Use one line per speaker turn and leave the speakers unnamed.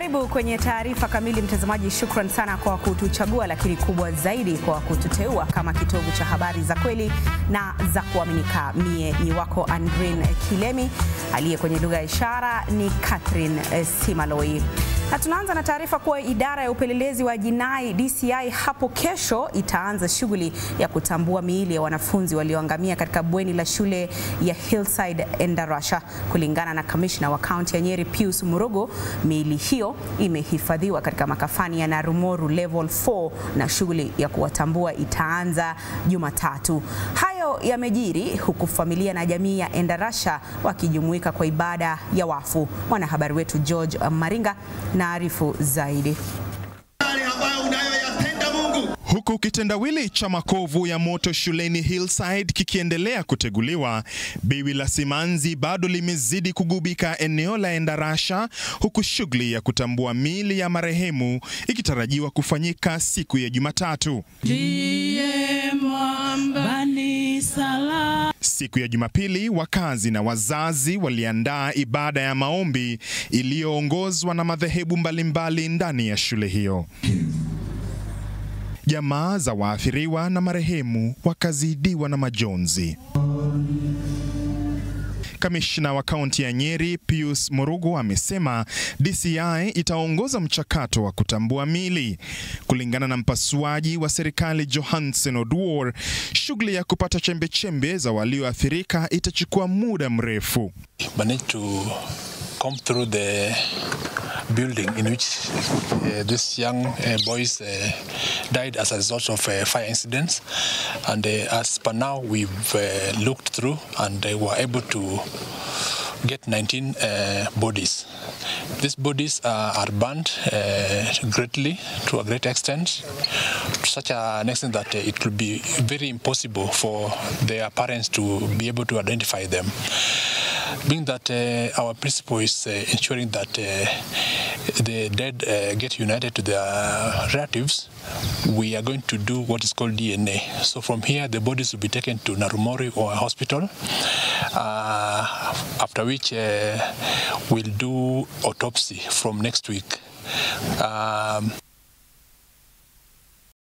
Karibu kwenye taarifa kamili, mtazamaji. Shukran sana kwa kutuchagua, lakini kubwa zaidi kwa kututeua kama kitovu cha habari za kweli na za kuaminika. Mie ni wako Andrin Kilemi, aliye kwenye lugha ya ishara ni Catherine Simaloi. Na tunaanza na taarifa kuwa idara ya upelelezi wa jinai DCI hapo kesho itaanza shughuli ya kutambua miili ya wanafunzi walioangamia katika bweni la shule ya Hillside Endarasha. Kulingana na kamishna wa kaunti ya Nyeri Pius Murugo, miili hiyo imehifadhiwa katika makafani ya Narumoru level 4 na shughuli ya kuwatambua itaanza Jumatatu. Hayo yamejiri huku familia na jamii ya Endarasha wakijumuika kwa ibada ya wafu. Mwanahabari wetu George Maringa naarifu zaidi.
Huku kitendawili cha makovu ya moto shuleni Hillside kikiendelea kuteguliwa, biwi la simanzi bado limezidi kugubika eneo la Endarasha, huku shughuli ya kutambua miili ya marehemu ikitarajiwa kufanyika siku ya Jumatatu. Siku ya Jumapili, wakazi na wazazi waliandaa ibada ya maombi iliyoongozwa na madhehebu mbalimbali ndani ya shule hiyo. Jamaa za waathiriwa na marehemu wakazidiwa na majonzi. Kamishna wa kaunti ya Nyeri Pius Murugo amesema DCI itaongoza mchakato wa kutambua mili. Kulingana na mpasuaji wa serikali Johansen Oduor, shughuli ya kupata chembechembe za walioathirika itachukua muda mrefu.
come through the building in which uh, these young uh, boys uh, died as a result of uh, fire incidents. And uh, as per now, we've uh, looked through and uh, were able to get 19 uh, bodies. These bodies uh, are burned uh, greatly, to a great extent, to such an extent that uh, it will be very impossible for their parents to be able to identify them. Being that uh, our principle is uh, ensuring that uh, the dead uh, get united to their relatives, we are going to do what is called DNA. So from here, the bodies will be taken to Narumori or a hospital, uh, after which uh, we'll do autopsy from next week. Um,